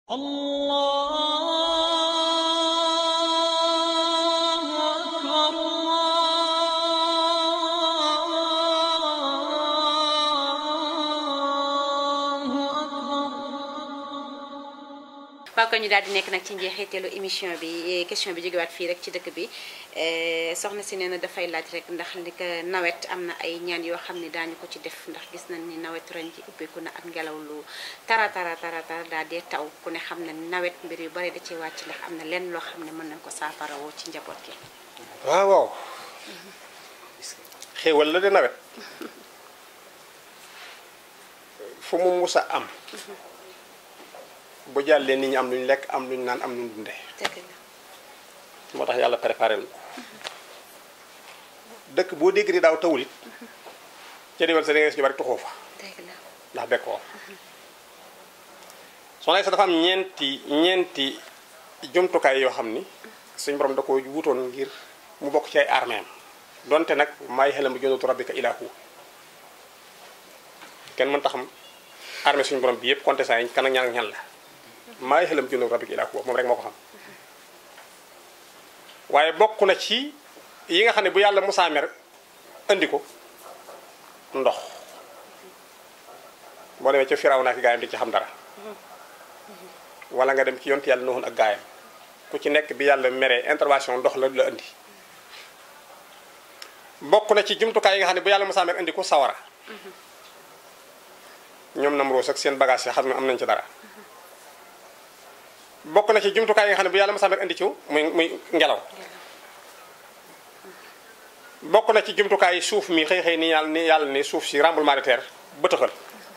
الله أكبر الله أكبر waaw ko ñu daal di nekk nag ci njeexiteelu émission bi question bi jógewaat fii rek ci dëkk bi soxna si nee na dafay laaj rek ndax li ko nawet am na ay ñaan yoo xam ne daañu ko ci def ndax gis nañ ni nawet ren ji ubbeeku na ak ngelaw lu tara tara tara tara daal dee taw ku ne xam na ni nawet mbir yu bari da ci wàcc ndax am na lenn loo xam ne mën nañ ko saafara woo ci njaboot gi waaw waaw xéewal la de nawet fu mu mus a am bu jàllee nit ñi am luñ lekk am luñ naan am luñ dunde dëgg la moo tax yàlla préparé lu dëkk boo dégg ni daaw tawul it ca diwal sa da ngay gis ñu bari tuxoo fa dëgg la ndax bekkoor soxna sa dafa am ñeenti ñeenti jumtukaay yoo xam ni suñ borom da ko wutoon ngir mu bokk ci ay armeem donte nag maay xelam bu jundatu rabbika ilaahu kenn mën taxam armée suñu borom bi yëpp contestant yi kan ak ñan ak ñan la maay xelam jundatu rabbika ilaahu moom rek moo ko xam waaye bokk na ci yi nga xam ne bu yàlla musaa mer andi ko ndox boo demee ca firaw naa ki gaayam di ci xam dara wala nga dem ci yonti yàlla noonu ak gaayam ku ci nekk bi yàlla meree intervention ndox la la andi bokk na ci jumtukaay yi nga xam ne bu yàlla musaa mer andi ko sawara ñoom Namroos ak seen bagage yi xam ne am nañ ci dara bokk na ci jumtukaay yi nga xam ne bu yàlla musaa mer andi ci muy muy ngelaw bokk na ci jumtukaay yi suuf mi xëy xëy ni yàlla ni yàlla ni suuf si tremblement de terre bëtëxal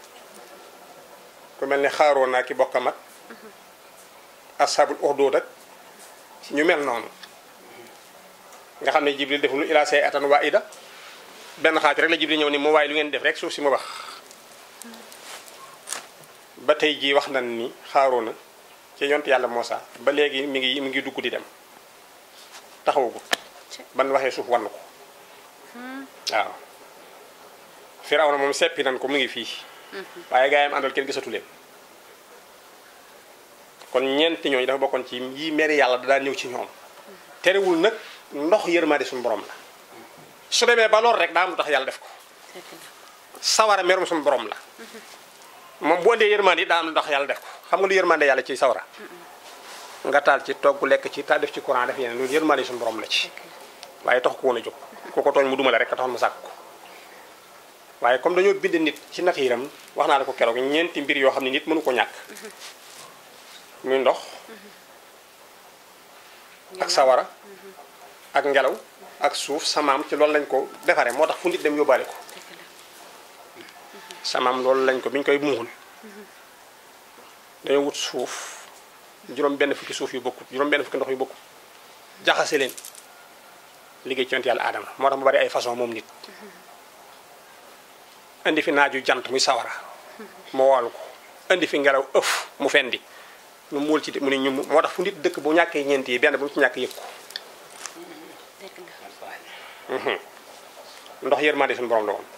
ku mel ni xaaroo naa ki bokkam ak ashabul uxdud ak ñu mel noonu nga xam ne jibril deful ila say atan waa ida benn xaaj rek la jibril ñëw ni mu waaye lu ngeen def rek suuf si mu wax ba tey jii wax nañ ni xaaroo na ci yont yàlla Muusa ba léegi mi ngi mi ngi dugg di dem taxawagut ban waxee suuf wann ko waaw Firawna moom seppi nan ko mu ngi fii waaye gaa yi am àndal kenn gisatu leen kon ñeenti ñooñu dafa bokkoon ci yi meri yàlla da daan ñëw ci ñoom terewul nag ndox yërmande suñu borom la su demee ba lool rek daa am lu tax yàlla def ko dëgg la sawara merum suñu borom la moom bu andee yërmande it daa am lu tax yàlla def ko xam nga lu yërmande yàlla ci sawara nga taal ci togg lekk ci taal def ci courant def yeneen loolu yërmande suñu borom la ci waaye tax ko woon a jóg ku ko tooñ mu duma la rek ka taxoon mu sàkk ko waaye comme dañoo bind nit ci natiiram wax naa la ko keroog ñeenti mbir yoo xam ne nit mënu ko ñàkk muy ndox ak sawara ak ngelaw ak suuf samaam ci loolu lañ ko defaree moo tax fu nit dem yóbbaale ko dëgg la samaam loolu lañ ko bi ñu koy muul dañoo wut suuf juróom benn fukki suuf yu bokkut juróom benn fukki ndox yu bokkut jaxase leen liggéey ci yonent yàlla aadama moo tax mu bari ay façon moom nit indi fi naaju jant muy sawara mu woolu ko indi fi ngelaw ëf mu fendi ñu muul ci mu ne ñu moo tax fu nit dëkk bu ñàkkee ñeent yi benn bu mu ci ñàkk yëg ko dëgg la ndox yërmande suñu borom la woon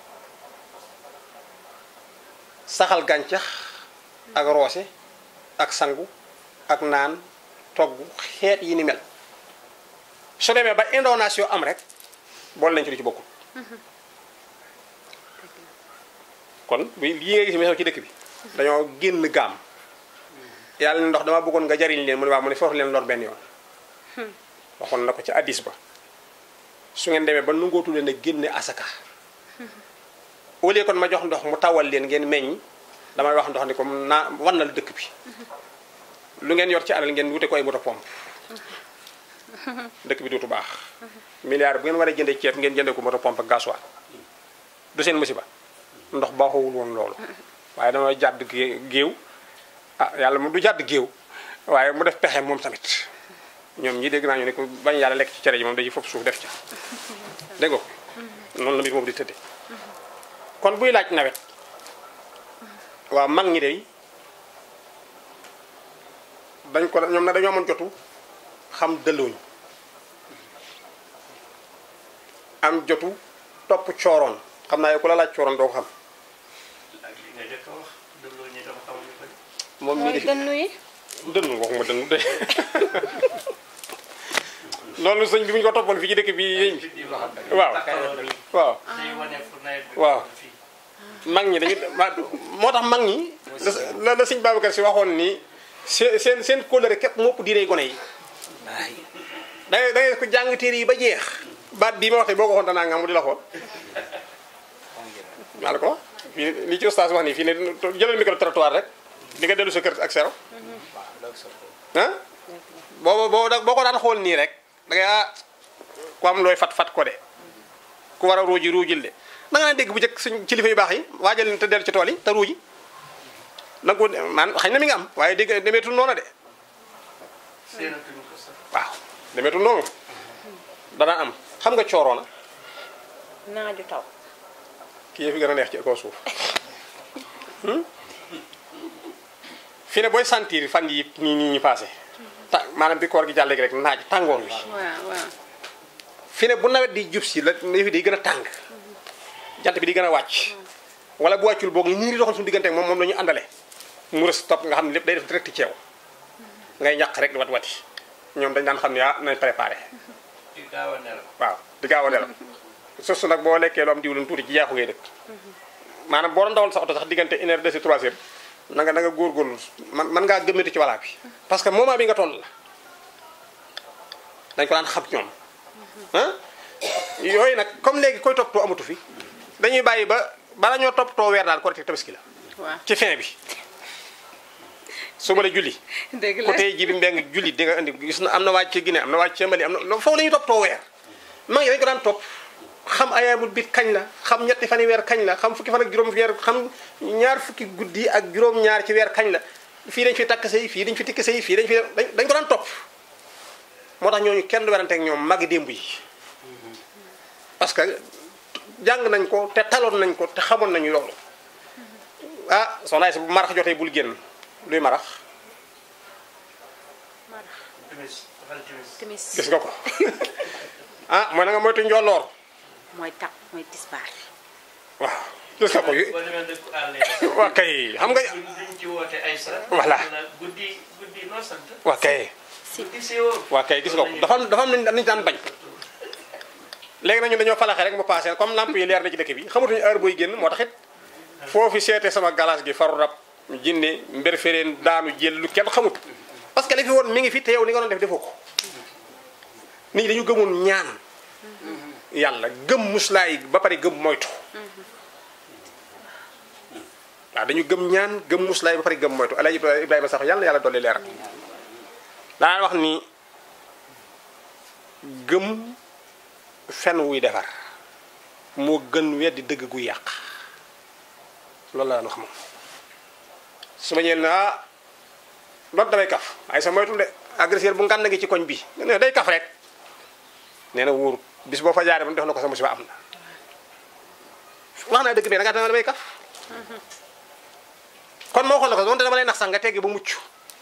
saxal gàncax ak roose ak sangu ak naan togg xeet yi ni mel su demee ba indonation am rek boole nañ ci lu ci bokkul kon bu lii nga gis mi xew ci dëkk bi dañoo génn gaam yàlla ne ndox dama bëggoon nga jariñ leen mu ne waaw mu ne foofu leen lor benn yoon waxoon na ko ci addis ba su ngeen demee ba nungootu leen a génne asaka au lieu kon ma jox ndox mu tawal leen ngeen meññ damay wax ndox ni comme naa wannal dëkk bi lu ngeen yor ci alal ngeen wute ko ay moto pompe dëkk bi dootu baax milliard bu ngeen war a jënde ceeb ngeen jënde ko moto pompe ak gasoil du seen musiba ndox baaxowul woon loolu waaye dama jàdd gé- géew ah yàlla mu du jàdd géew waaye mu def pexe moom tamit ñoom ñi dégg naa ñu ne ko bañ yàlla lekk ci cere ji moom dañuy fopp suuf def ca dégg nga ko noonu la mbir moom di tëdde kon buy laaj nawet waaw mag ñi day dañ ko ñoom na dañoo mën jotu xam dëllooñ am jotu topp cooroon xam naa yow ku la laaj cooroon doo ko xam ak li nga jëkk a wax dëlloo ñi dafa xamul ñu bëri moom mii mooy di fi dënnu yi dënnu waxuma dënnu de loolu sëñ bi bu ñu ko toppoon fii ci dëkk bi yéen waaw waaw waaw mag ñi dañu ma- moo tax mag ñi la la sëñ Babacar si waxoon ni seen seen seen kóllëre képp moo ëpp diine gone yi da ngay da ngay ko jàng téere yi ba jeex baat bii ma wax te boo ko waxoon danaa nga mu di la xool maa la ko wax fii li ci ustaas wax nii fii ne jëlal micro trottoir rek di nga dellu sa kër ak zéro ah boo boo boo ko daan xool nii rek da ngay ah ku am looy fat fat ko de ku war a ruuji ruujil de da nga naan dégg bu njëkk suñ kilifa yu baax yi waajal leen te dellu ci tool yi te ruuji da nga ko man xëy na mi nga am waaye dégg demeetul noonu de waaw demeetul noonu danaa am xam nga cooroona naaju taw kii yëf yi gën a neex ci kaw suuf fi ne booy sentir fan yi nii nii ñu passé ta maanaam bi koor gi jàll rek naaj tàngoor wi waaw waaw fi ne bu nawet di jub si la yëf yi day gën a tàng jant bi di gën a wàcc wala bu wàccul boog nii di doxal suñu diggante ak moom moom la ñu àndale mu rës topp nga xam ne lépp day def direct ci yow ngay ñaq rek di wat wati ñoom dañ daan xam ne ah nañ préparé waaw di gaaw a nelaw surtout nag boo lekkee lu am diwlin tuuti ci jaaxu ngay dëkk maanaam boo doon dawal sa oto sax diggante une heure de si trois heures na nga na nga góorgóorlu man man ngaa gëmmati ci walaa bi parce que moment bi nga toll la dañ ko daan xam ñoom ah yooyu nag comme léegi koy toppatoo amatu fi dañuy bàyyi ba bala ñoo toppatoo weer daal korite tabaski la waaw ci fin bi suba la julli dëgg la côté ji bi mbeng julli di nga indi gis na am na wàcc ci Guinée am na wàcc ci Mali am na foofu la ñuy toppatoo weer maa ngi dañ ko daan topp xam ayaamul bit kañ la xam ñetti fani weer kañ la xam fukki fan ak juróom weer xam ñaar fukki guddi ak juróom-ñaar ci weer kañ la fii dañ fi takk sëy fii dañ fi tikk sëy fii dañ fi dañ dañ ko daan topp moo tax ñooñu kenn du werante ak ñoom magi démb yi parce que jàng nañ ko te taloon nañ ko te xamoon nañu loolu ah soxna Aysa bu marax jotee bul génn luy marax timis gis nga ko ah mooy na nga moytu njolloor mooy tap mooy tisbaar waaw gis nga ko yu boo demee dëkku àll yi waa kay xam nga duñ ci woote ay sa Voilà. guddi guddi noo sant waa kay guddi séewoo waa kay gis nga ko dafa am dafa am nañ nañu daan bañ léegi nañu dañoo falaxe rek mu passé comme lamp yi leer na ci dëkk bi xamatuñu heure booy génn moo tax it foofu seete sama galas gi faru rab jinne mbir fereen daanu jël lu kenn xamut parce que li fi woon mi ngi fi te yow ni nga doon def defoo ko nit ñi dañu gëmoon ñaan yàlla gëm muslaay ba pare gëm moytu waaw dañu gëm ñaan gëm muslaay ba pare gëm moytu Alaaji Ibrahima sax yàlla na yàlla dolli leeral daan wax ni gëm fen wuy defar moo gën weddi dëgg gu yàq loolu la wax moom su ma ñëwee ne ah doot damay kaf waaye sa moytul de agresseur bu ngànn gi ci koñ bi ne day kaf rek nee na wóorut bis boo fa jaaree ba mu def na ko sa musiba am na wax naa dëgg bi da ngaa dama damay kaf kon moo xool na ko donte dama lay nax sax nga teggi ba mucc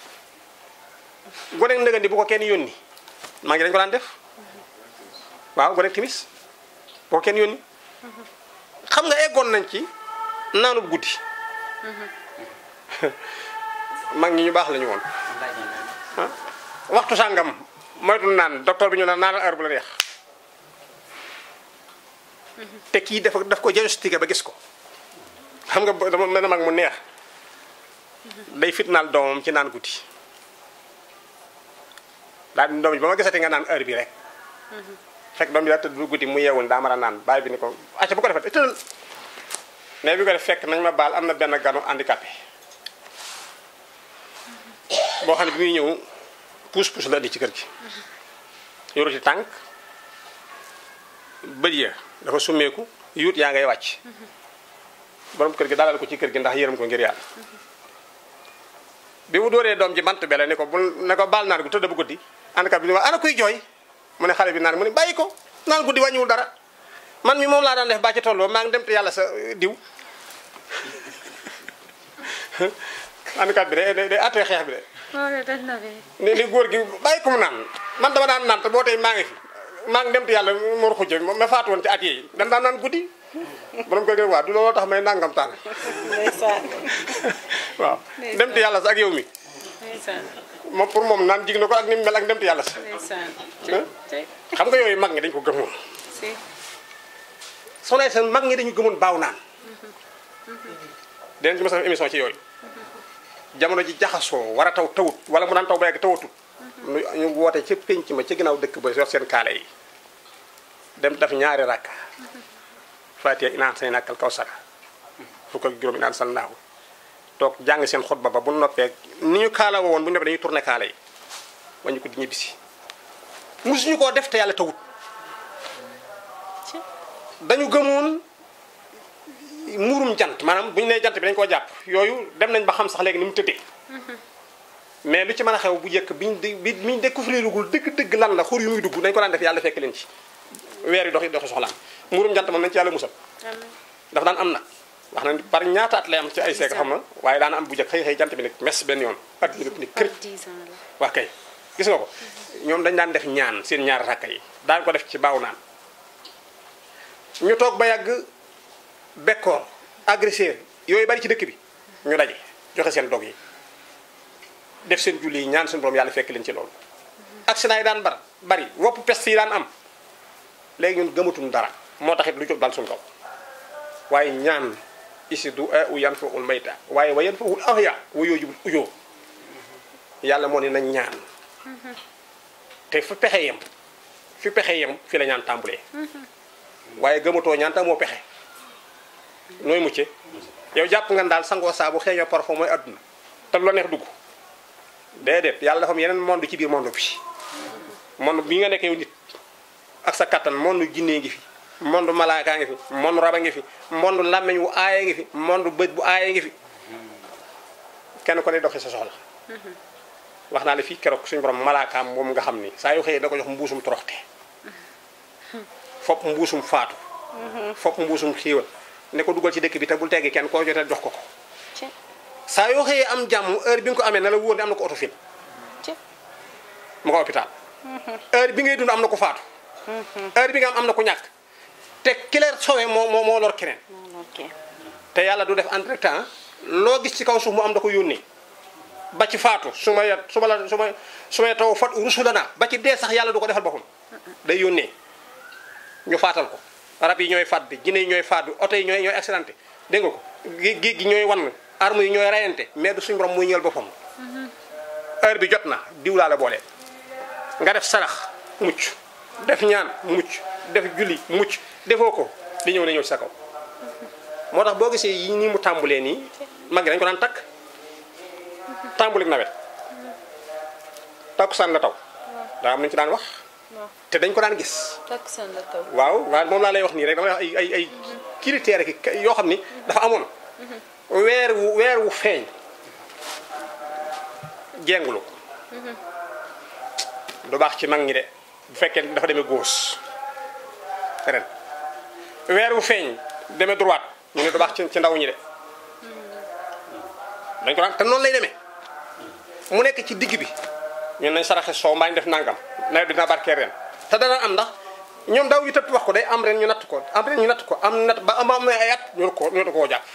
gone ndëgandi bu ko kenn yónni maa ngi dañ ko daan def waaw gone timis bu ko kenn yónni xam nga eggoon nañ ci naanub guddi mag ñi ñu baax la ñu woon ah waxtu sàngam moytu naan docteur bi ñu naan naanal heure bu la neex te kii dafa daf ko diagnostiqué ba gis ko xam nga ba- dama mel na mag mu neex day fitnaal doomam ci naan guddi daal di doom ji ba ma gisati nga naan heure bi rek fekk doom bi daa tëdd bu guddi mu yeewul daa mën a naan bàyyi bi ni ko acca bu ko defee tëddal mais bi ko def fekk nañ ma baal am na benn ganu handicapé boo xam ne bi muy ñëw puus puus la indi ci kër gi yoru ci tànk bët ya dafa summeeku yuut yaa ngay wàcc borom kër gi dalal ko ci kër gi ndax yërëm ko ngir yàlla bi mu dóoree doom ji bant bele ne ko bul ne ko baal naan gu tëdd bu guddi handicapé bi ni ma ana kuy jooy mu ne xale bi naan mu ne bàyyi ko naan guddi wàññiwul dara man mi moom laa daan def ba ci tolloo maa ngi dem te yàlla sa diw handicapé bi de day day attee xeex bi de loolu dañ na fi ni ni góor gi bàyyi ko mu naan man dama daan naan te boo tey maa ngi fi maa ngi dem te yàlla mor xujja ma faatu woon ci at yi dan daan naan guddi borom ko gën waa du looloo tax may nangam taan ndeysaan waaw dem te yàlla sa ak yow mi ndeysaan moom pour moom naan jig na ko ak ni mu mel ak dem te yàlla sa ndeysaan Hein? tey xam nga yooyu mag ñi dañ ko gëmoon si soo nee seen mag ñi dañu gëmoon baaw naan dinañ ci mos a def émission ci yooyu jamono ji jaxasoo war a taw tawut wala mu daan taw ba yàgg tawatut ñu ñu woote ca pénc ma ca ginnaaw dëkk ba yor seen kaala yi dem def ñaari rakka fatiha inaan say nakkal kaw sara fukk ak juróom inaan sal naaw toog jàng seen xutba ba bu noppee ni ñu kaala woon bu ñu noppee dañuy tourné kaala yi wañu ko di ñibbisi musuñu koo def te yàlla tawut ci dañu gëmoon muurum jant maanaam bu ñu nee jant bi dañu koo jàpp yooyu dem nañ ba xam sax léegi ni mu tëddee mais lu ci mën a xew bu njëkk biñ di bi biñ découvrirugul dëgg-dëgg lan la xur yu muy dugg dañ ko daan def yàlla fekk leen ci weer yi doxi doxi soxlaam muurum jant moom nañ ci yàlla musal amiin dafa daan am nag wax na par ñaata at lay am ci ay seek xam na waaye daana am bu njëkk xëy xëy jant bi nag mes benn yoon at bi ni kër 10 ans la waa kay gis nga ko ñoom dañ daan def ñaan seen ñaar rakka yi daan ko def ci baaw naan ñu toog ba yàgg bekkoor agresseur yooyu bari ci dëkk bi ñu daje joxe seen dog yi def seen julli yi ñaan seen borom yàlla fekk leen ci loolu accident yi daan bar bari wopp peste yi daan am léegi ñun gëmatum dara moo taxit lu jóg dal suñu kaw waaye ñaan isi du a u yan fa ul mayta waaye wa yan fa ul ahya wa yooju ujoo yàlla moo ne nañ ñaan te fu pexe yem fi pexe yem fi la ñaan tàmbulee waaye gëmatoo ñaan tam moo pexe nooy mucce yow jàpp nga daal sangoo saabu xeeñoo parfum mooy adduna te lu la neex dugg déedéet yàlla dafa am yeneen monde ci biir monde bi monde bi nga nekk yow nit ak sa kattan monde jinnee ngi fi monde malaakaa ngi fi monde raba ngi fi monde làmmeñ wu aaye ngi fi monde bët bu aaye ngi fi kenn ko ne doxee sa soxla wax naa la fii keroog suñu borom malaakaam moom nga xam ni saa yu xëyee da ko jox mbuusum toroxte fopp mbuusum faatu fopp mbuusum xiiwal ne ko dugal ci dëkk bi te bul teggi kenn koo jotee jox ko ko ci saa yoo xëyee am jàmm heure bi nga ko amee na la wóor ne am na ko autofil ci mu ko hôpital heure bi ngay dund am na ko faatu heure bi nga am am na ko ñàkk te ki la sowe moo moo moo lor keneen non ok te yàlla du def entre temps loo gis ci kaw suuf mu am da ko yónnee ba ci faatu su ma yet su ma la su ma su ma taw fat rusulana ba ci dee sax yàlla du ko defal boppam day yónnee ñu faatal ko rab yi ñooy faat bi jinne yi ñooy faat bi oto yi ñooy ñooy accidenté dégg nga ko géej géej gi ñooy wan arme yi ñooy rayante mais du suñu borom muy ñëwal boppam heure bi jot na diw laa la boole nga def sarax mucc def ñaan mucc def julli mucc defoo ko li ñëw na ñëw ci sa kaw moo tax boo gisee yi nii mu tàmbulee nii mag gi dañu ko daan takk tàmbulik nawet takkusaan la taw daa am nañu ci daan wax waaw te dañ ko daan gis takkusaan la taw waaw waaw moom laa lay wax nii rek dama lay wax ay ay ay critères ki yoo xam ni dafa amoon weer wu weer wu feeñ jengulu du baax ci mag ñi de bu fekkee dafa demee gauche ren weer wu feeñ demee droite ñu ne du baax ci ci ndaw ñi de dañ ko daan te noonu lay demee mu nekk ci digg bi ñun nañ saraxe soow mbaa ñu def nangam nawet bi dina barkee ren te dana am ndax ñoom daaw yu tëpp wax ko day am ren ñu natt ko am ren ñu natt ko am natt ba am am ay at ñu ko ñu koo jàpp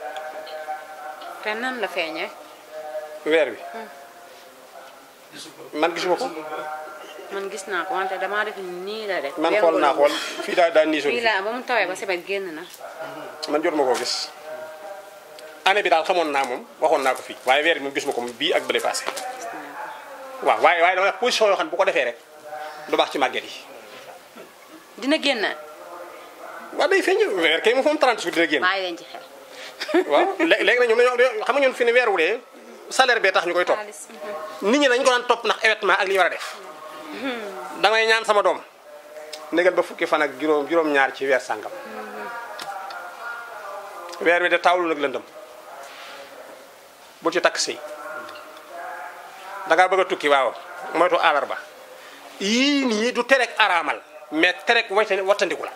te nan la feeñee weer bi gisu ko man gisuma ko man gis naa ko wante damaa def nii la def man xool naa xool fii daa daa niisoon fii fii la ba mu tawee ba sebet génn na man jotuma koo gis année bi daal xamoon naa moom waxoon naa ko fii waaye weer bi moom gisuma ko moom bii ak bële passé gis naa ko waaw waaye waaye dama wax position yoo xam ne bu ko defee rek du baax ci màgget yi dina génn waaw day feeñ weer kay moom fa mu 30 jours dina génn bàyyi leen ci xel waaw lé- léegi nag ñoom dañoo dañoo- xam nga ñun fi ne weer wu dee salaire bee tax ñu koy topp xaalis nit ñi dañu ko daan topp ndax événement ak li ñu war a def damay ñaan sama doom négal ba fukki fan ak juróom juróom-ñaar ci weer sàngam weer wi de taawlu nag lëndëm bul ci takk sëy da ngaa bëgg a tukki waaw moytu àllarba yii nii du terek araamal mais terek wayte wattandiku la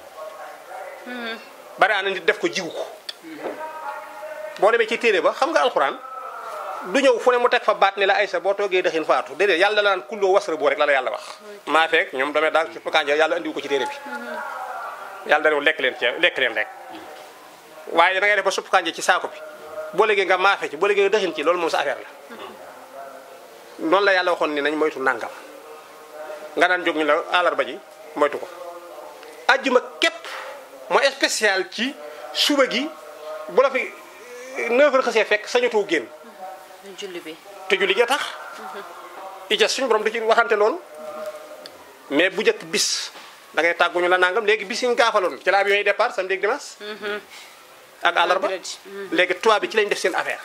bari na nit def ko jigu ko boo demee ci téere ba xam nga alxuraan du ñëw fu ne mu teg fa baat ni la aysa boo toogee dëxin faatu déedéet yàlla la naan kulloo wasra boo rek la la yàlla wax maa feek ñoom damay daal ci kanja yàlla andiwu ko ci téere bi yàlla darew lekk leen ci lekk leen rek waaye da ngay def ba supp kanja ci saako bi boo léegi nga maafe ci boo léegi nga dëxin ci loolu moom sa affaire la noonu la yàlla waxoon ni nañ moytu nàngam nga daan jóg ñu la àllarba ji moytu ko ajjuma képp mooy spécial ci suba gi bu la fi 9 heures xasee fekk sañatoo génn julli bi te julli gi tax ijas suñu borom da ci waxante loolu mais bu njëkk bis da ngay tàgguñu la nangam léegi bis yi ñu gaafaloon ci la avion yi départ samedi ak dimanche ak àllarba Vendredi. léegi tubaab bi ci lañ def seen affaire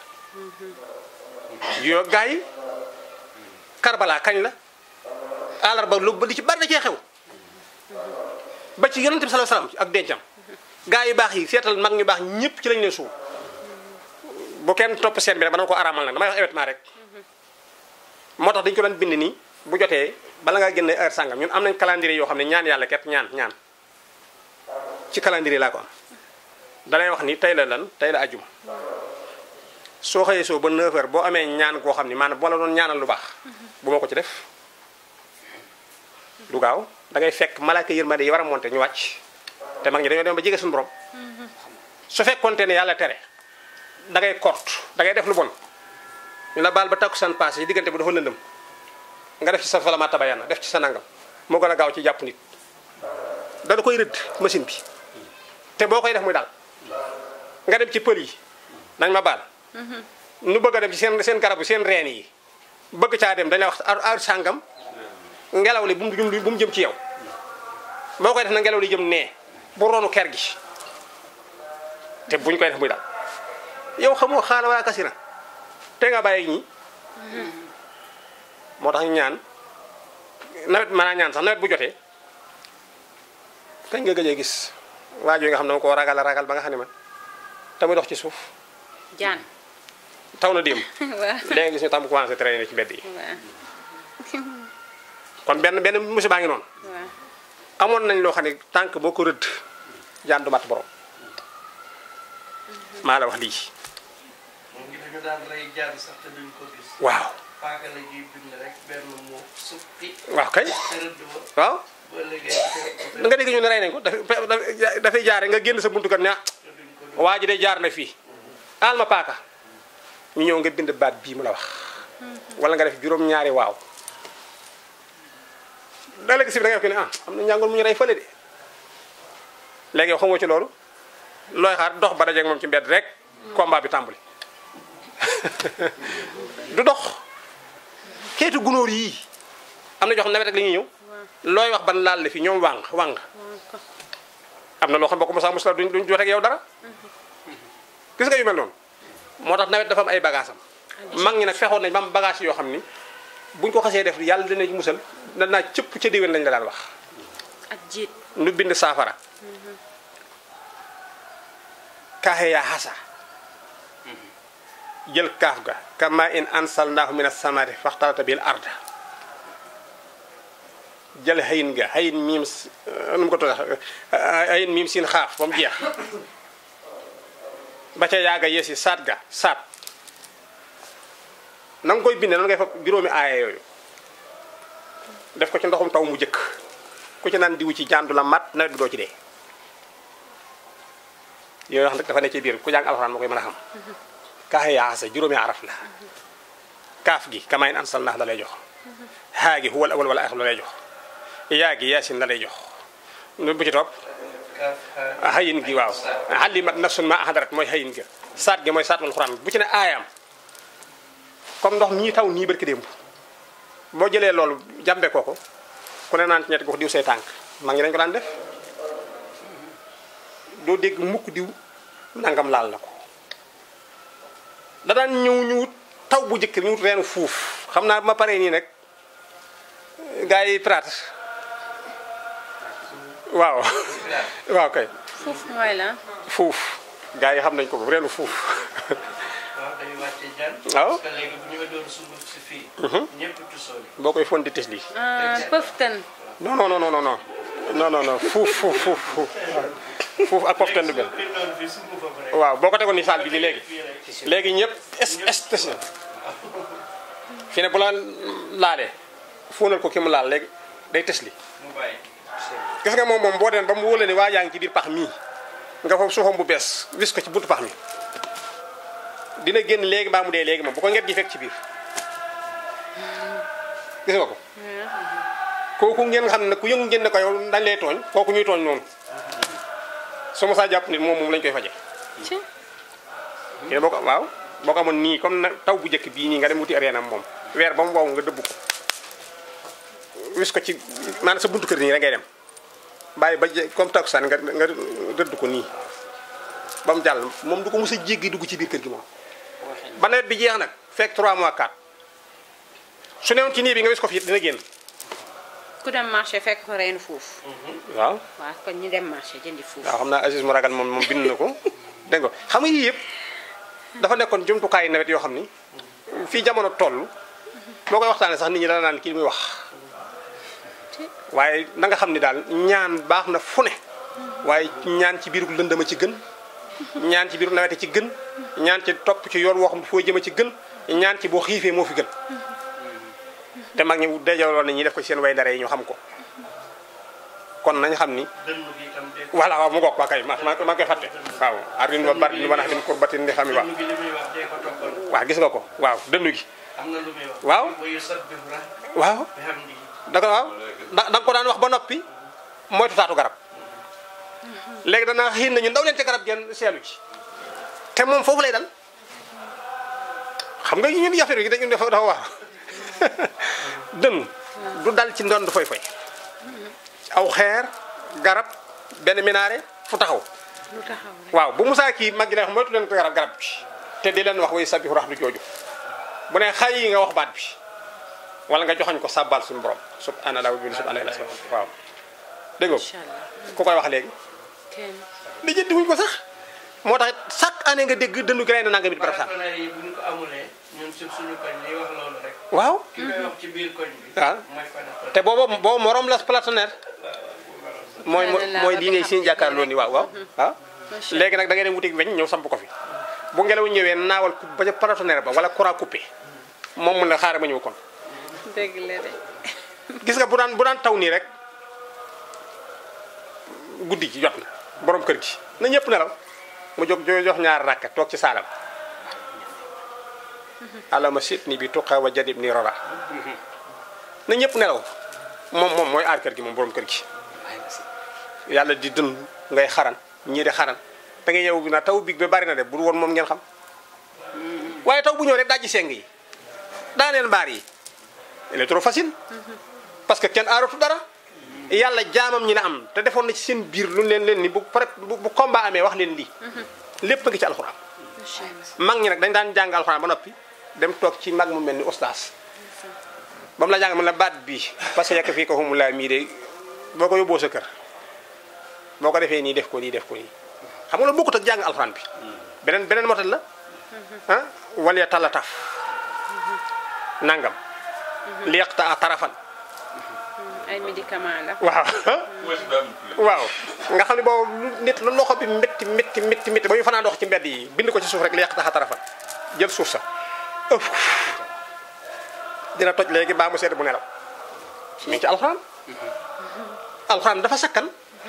yoo gars yi Karbala kañ la àllarba lu ba li ci bari da cee xew ba ci yonente bi sallallahu alayhi wasallam ak dencam gars yu baax yi seetal mag ñu baax ñëpp ci lañ leen suul bu kenn topp seen bi rek ba dama ko araamal nag damay wax événement rek moo tax dañu ko doon bind nii bu jotee bala ngaa génne heure sàngam ñun am nañ calendrier yoo xam ne ñaan yàlla ket ñaan ñaan ci calendrier laa ko am dalay wax ni tey la lan tey la ajuma soo xëyee soo ba 9 heures boo amee ñaan koo xam ni maanaam boo la doon ñaanal lu baax bu ma ko ci def du gaaw da ngay fekk malaaka yërmande yi war a monté ñu wàcc te mag ñi dañoo dem ba jege suñu borom su fekkonte ne yàlla tere da ngay kort da ngay def lu bon ñu la baal ba takkusaan passé yi diggante bi dafa lëndëm nga def ci sa falama tabayana def ci sa nangam moo gën a gaaw ci jàpp nit dana koy rëdd machine bi te boo koy def muy daal nga dem ci pël yi nañ ma baal nu bëgg a dem ci seen seen garabu seen reen yi bëgg caa dem dañ la wax ar ar sàngam ngelaw li bu mu jëm bu mu jëm ci yow boo koy def na ngelaw li jëm nee bu ronu ker gi te buñ koy def muy daal yow xamoo xaala wala kasira te nga bàyyi ñi moo tax ñu ñaan nawet mën naa ñaan sax nawet bu jotee kañ nga gëjee gis waajoo nga xam ne dama ko ragal a ragal ba nga xam ne man te muy dox ci suuf jaan taw na démb waaw léegi gis ñu tam commencé traîner ci mbedd yi waaw kon benn benn musiba ngi noonu waaw amoon nañ loo xam ne tànk boo ko rëdd jaan du mat borom maa la wax lii moom ngi dañu daan rey jaan sax te duñ ko gis. waaw paaka la ñuy bind rek benn moo suppi waaw kay te rëdd ba waaw ba léegi da nga dégg ñu ne rey nañ ko dafa dafa- dafay jaare nga génn sa buntu kër ne ah te duñ ko waa ji de jaar na fii aal ma paaka ñu ñëw nga bind baat bii mu la wax wala nga def juróom-ñaari waaw da léegi si bi da ngay wax ne ah am na njàngoon mu ñu rey fële de léegi yow xamoo ci loolu looy xaar dox ba dajeeg moom ci mbedd rek combat bi tàmbali du dox keetu gunóor yii am na jox nawet rek la ñuy ñëw looy wax ban laal la fi ñoom wàng wàng am na loo xam boo ko mosaa mos la duñ duñ jot ak yow dara gis nga yu mel noonu moo tax nawet dafa am ay bagage am mag ñi nag fexoon nañ ba am bagage yoo xam ni buñ ko xasee def yàlla dina ci musal danaa cëpp ca déwén lañ la daan wax ak jiit nu bind saafara kaaxe yaa xasa jël kaaf ga kama in ansalnaahu min as-samaati faxtalata bil arda jël xayin ga xayin miim s- nu mu ko tudda xayin miim siin xaaf ba mu jeex ba ca yaaga yesi saat ga saat na nga koy bindee noonu ngay fa juróomi aaya yooyu def ko ci ndoxum taw mu jëkk ku ci naan diwu ci jàndu la mat nawet bi doo ci dee yooyu wax nag dafa ne ci biir ku jàng alxuraan moo koy mën a xam kaaxe yaasa juróomi araf la kaaf gi kamayin ansal naax la lay jox haa gi huwal awal wala axir la lay jox yaa gi yaasin la lay jox nu bu ci topp kaaf xaar hayin gi waaw xalimat nafsun ma ahdarat mooy hayin ga saat gi mooy saat wal xuraan bu ci ne aayam comme ndox mii taw nii barki démb boo jëlee loolu jàmbe ko ko ku ne naan ci ñetti gox diw say tànk mag ñi dañ ko daan def doo dégg mukk diw nangam laal na ko da daan ñëw ñu wut taw bu njëkk ñu wut reenu fuuf xam naa ma paree nii nag gars yi praat waaw waaw kay foofu mooy la fuuf gars yi xam nañ ko reenu fuuf waaw dañuy wàcce jaan. waaw. parce que léegi bu ñu ma doon sunguf si fii. ñëpp tusooli. boo koy fon di tis lii ah pëftan non non non non non non non non non fuuf fuuf fuuf fuuf fuuf ak poftan du benn ki doon fii sungufam rek. waaw boo ko tegoon ni saal bi nii léegi fii rek. léegi ñëpp es es tes na fi ne bu la laalee fóonal ko ki mu laal léegi day tes li mu bàyyi. gis nga moom moom boo dem ba mu wóole ne waa yaa ngi ci biir pax mii nga foofu suufam bu bees wis ko ci buntu pax mi dina génn léegi mbaa mu dee léegi moom bu ko nget gi fekk ci biir gis nga ko kooku ngeen xam ne ku yëngu ngeen ne ko yow dañ lay tooñ kooku ñuy tooñ noonu su ma saa jàpp nit moom moom lañ koy faje ci kii boo ko waaw boo ko amoon nii comme na taw bu njëkk bii nii nga dem wuti areenam moom weer ba mu wow nga dëbb ko wis ko ci maanaam sa buntu kër nii rek ngay dem bàyyi ba je- comme takkusaan nga nga dëdd ko nii ba mu jàll moom du ko mos a jéggi dugg ci biir kër gi moom ba nawet bi jeex nag fekk 3 mois 4 su newoon ci nii bi nga wis ko fi dina génn ku dem marché fekk ko reenu fuuf waaw waaw kon ñu dem marché jëndi fuuf waaw xam naa Aziz mu ragal moom moom bind na ko dégg nga xam nga yii yëpp dafa nekkoon jumtukaayu nawet yoo xam ni fii jamono toll boo koy waxtaanee sax nit ñi dana naan kii li muy wax waaye na nga xam ni daal ñaan baax na fu ne waaye ñaan ci biiru lëndama ci gën ñaan ci biiru nawete ci gën ñaan ci topp ci yoon woo xam foo jëma ci gën ñaan ci boo xiifee moo fi gën te mag ñi dajaloon nañ ñi def ko ci seen way ndare yi ñu xam ko kon nañ xam ni dënnu gi itam de voilà waaw mu ngoog waa kay ma ma ma koy fàtte waaw arin wa barin wa naxdin kurbatin di xam yi waaw dënnu gi li muy wax dee ko toppoon waaw gis nga ko waaw dënnu gi am na lu muy wax Waaw. wa yusabbihu ra waaw bihamdihi da ko waaw da da nga ko daan wax ba noppi moytu taatu garab léegi dana xiin nañu ndaw leen ca garab genn seelu ci te moom foofu lay dal xam nga ñun yafir yi dañu dafa dafa waar dënn du dal ci ndond foy foy aw xeer garab benn minaare fu taxaw lu taxaw rek waaw bu musaa kii mag gi ne wax moytu leen ko garab garab bi te di leen wax way sabihu rax du jooju bu ne xay yi nga wax baat bi wala nga joxañ ko sàbbal suñu borom subhanallah wa bihamdihi subhanallah waaw dégg nga incha allah ku koy wax léegi kenn li jëndi wuñ ko sax moo tax chaque année nga dégg dëndu gi rey na nanga mit barab sànq partenaires yi bu ñu ko amulee ñun suñ suñu koñ li wax loolu rek waaw ki koy wax ci biir koñ bi waaw mooy partenaire te boobu boobu morom la partenaire mooy mooy lii ngay seen jàkkaarloo ni waaw waaw waaw Macha léegi nag da ngay dem wuti weñ ñëw samp ko fi bu ngelaw ñëwee naawal ku ba ca partenaire ba wala courant coupé moom mun na xaaral ma ñëw kon dëgg la de gis nga bu daan bu daan taw nii rek guddi gi jot na borom kër gi na ñëpp nelaw mu jóg jo jox ñaar rakka toog ci saalam alama sit ni bi tuqa wa jadib ni rora na ñëpp nelaw moom moom mooy aar kër gi moom borom kër gi yàlla di dën ngay xaran ñii di xaran da ngay yow bi na taw big ba bari na de bu dul woon moom ngeen xam waaye taw bu ñëw rek dajji seng yi daaneel mbaar yi il est trop facile parce que kenn aaratu dara yàlla jaamam ñi la am te defoon na ci seen biir lu leen leen ni bu pare bu bu combat amee wax leen lii lépp a ngi ci alxuraan macha allah mag ñi nag dañ daan jàng alxuraan ba noppi dem toog ci mag mu mel ni ustaas ba mu la jàng mën la baat bii parce que yàkk fii ko xumulaa mii de boo ko yóbboo sa kër boo ko defee nii def ko nii def ko nii xam nga loolu bokkut ak jàng alxuraan bi beneen beneen motal la ah wala talla taf nangam liqta a tarafan ay médicament la waaw waaw nga xam ne boobu lu- nit la loxo bi métti métti métti métti ba ñu fanaan dox ci mbedd yi bind ko ci suuf rek li yàq taxa tarafan jël suuf sa ëf dina toj léegi baa mu sedd bu nelaw mi ngi ci alxuraan alxuraan dafa sakkan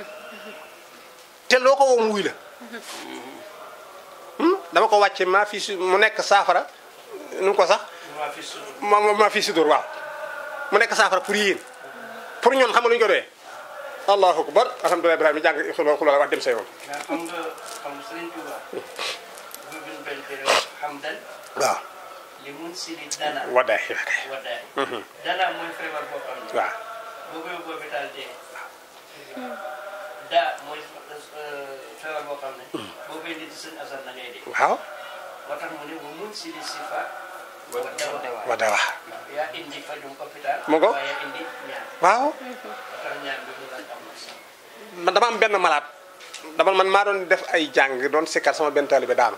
te loo ko woo mu wuy la Hmm? dama ko wàcce maa fi su mu nekk saafara nu mu ko sax maa fi suñu ma ma maa fi si dóor waaw mu nekk saafara pour yéen pour ñoon xam nga lu ñu ko doyee allahu akbar alhamdulilah ibrahima jàng xuloo xuloo wax dem sa yoon mais xam nga xam nga Sëriñ Tuubaa bu bin benn téere hamdan waaw li mun sili dana waddaay waakay waddaay dana mooy feebar boo xam ne waaw boo ko yóbboo hôpital dee daa mooy feebar boo xam ne boo koy indi ci sëñ Asan na ngay dee waaw moo tax mu ne wa mun sili sifa wa dawa wadda wax yaa indi fajum hôpital Mu ngo? waaye yaa indi ñaan waaw moo tax ñaan bi mu laaj am na solo man dama am benn malaat dama man maa doon def ay jàng doon sikkar sama benn taalibe daanu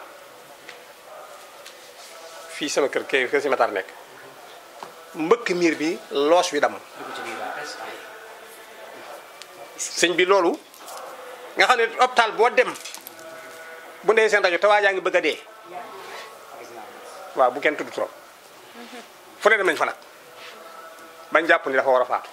fii sama kër kay kër si matar nekk mbëkk miir bi loos wi dam sëñ bi loolu nga xam ne hôpital boo dem bu ndee seen rajo te waa jaa ngi bëgg a dee waaw bu kenn tudd trop fu ne dem nañ fa nag bañ jàpp ni dafa war a faatu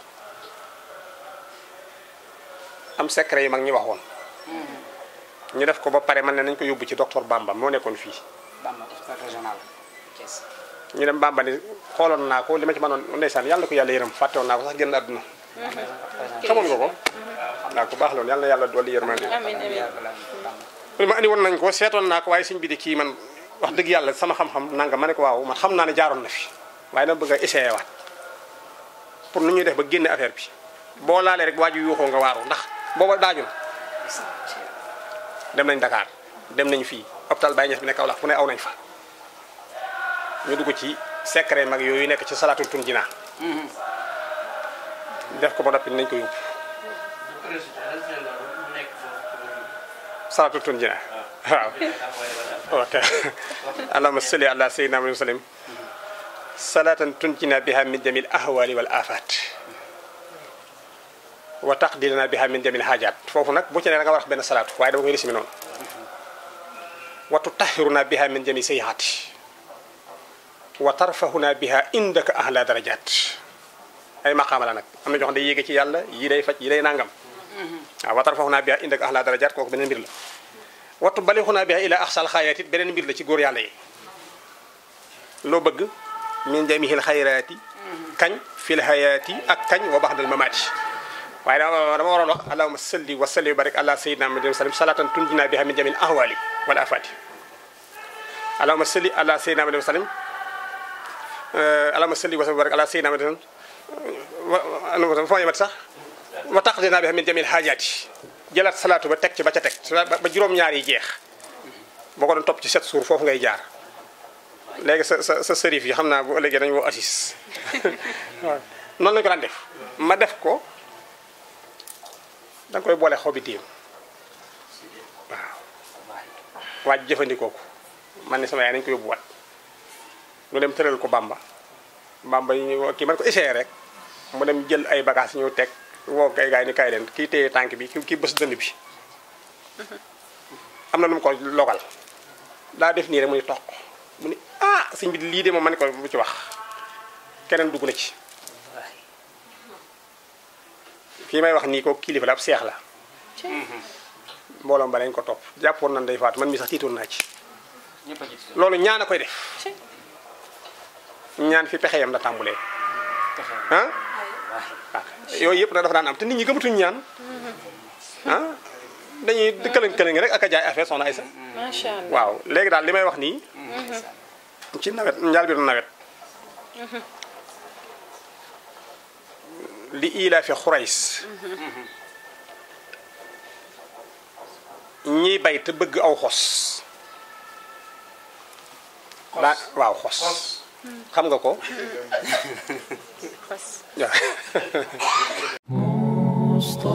am secret yi mag ñi waxoon ñu def ko ba pare man ne nañ ko yóbbu ci docteur Bamba moo nekkoon fii Bamba hôpital régional Thiès ñu dem Bamba ni xooloon naa ko li ma ci mënoon ndeysaan yàlla na ko yàlla yërëm fàtte woon naa ko sax génn àdduna xamoon nga ko waaw ku baax loolu yàlla na yàlla dolli yërmande amiin amiin mu ne ma andi woon nañ ko seetoon naa ko waaye sëñ bi di kii man wax dëgg yàlla sama xam-xam nanga ma ne ko waaw man xam naa ne jaaroon na fi waaye dama bëgg a essayé waat pour nu ñuy def ba génne affaire bi boo laalee rek waaju yuuxoo nga waaru ndax booba daaju na dem nañ Dakar dem nañ fii hôpital Baye Niass bi ne Kaolack fu ne aw nañ fa ñu dugg ci secret mag yooyu nekk ci salaatul tun jinaa def ko ba noppi nañ ko yóbbu bu président lan seen loolu mu nekk foofu ci wàllu salaatul tun jinaa waaw taxawaay wala ok allahumma salli ala sayyidina Muhammad wa sallim salatan tunjina biha min jamil ahwali wal afat wa taqdilana biha min jamil hajat foofu nag bu ci ne da nga war a wax benn salaatu waaye dama koy risimi noonu wa tutahhiruna biha min jami sayyiati wa tarfahuna biha indaka ahla darajat ay maqaama la nag am na ñoo xam ne day yéege ci yàlla yi day faj yi day nangam waaw wa tarfahuna biha indaka ahla darajat kooku beneen mbir la wattu balixunaa biha ila axsal xayraat it beneen mbir la ci góor yàlla yi loo bëgg min jamihil xayraati kañ fil hayaati ak kañ wa baxdal mamaati waaye dama dama waroon wax allahuma salli wa salli wa barik ala sayyidina muhammadin sallam salatan tunjina biha min jamil ahwali wal afati allahuma salli ala sayyidina muhammadin sallam allahuma salli wa salli wa barik ala sayyidina muhammadin wa foo yemat sax wa taqdina biha min jamil hajaati jëlaat salaatu ba teg ci ba ca teg ba juróom-ñaar yi jeex boo ko doon topp ci sept jours foofu ngay jaar léegi sa sa sa sërif yi xam naa bu ëllëgee dañu woo assis waaw noonu lañu ko daan def ma def ko da nga koy boole xobi diim waaw waaj jëfandikoo ko man ne sama yaay nañu ko yóbbu wat ñu dem tëral ko bamba bamba yi ñu kii man ko essayé rek mu dem jël ay bagages ñëw teg woo kay gaay ni kaay leen kii téye tànk bi kii bës dënd bi am na lu mu ko logal daa def nii rek mu ni toq mu ni ah sëñ bi lii de moom ma ne ko bu ci wax keneen dugg na ci fii may wax nii ko kilifa la ab seex la mbooloom ba lañ ko topp jàppoon nan day faatu man mi sax tiitoon naa ci ñëpp a jiitu loolu ñaan a koy def ñaan fi pexe yam la tàmbulee pexe ah ah yooyu yëpp nag dafa daan am te nit ñi gëmatuñu ñaan ah dañuy këlëng këlëng rek ak a jaay affaire soxna Aysa macha allah waaw léegi daal li may wax nii ci nawet njaal bi nawet li ila fi xurays ñiy bay te bëgg aw xos daa waaw xos xam nga ko xos waaw مصطفى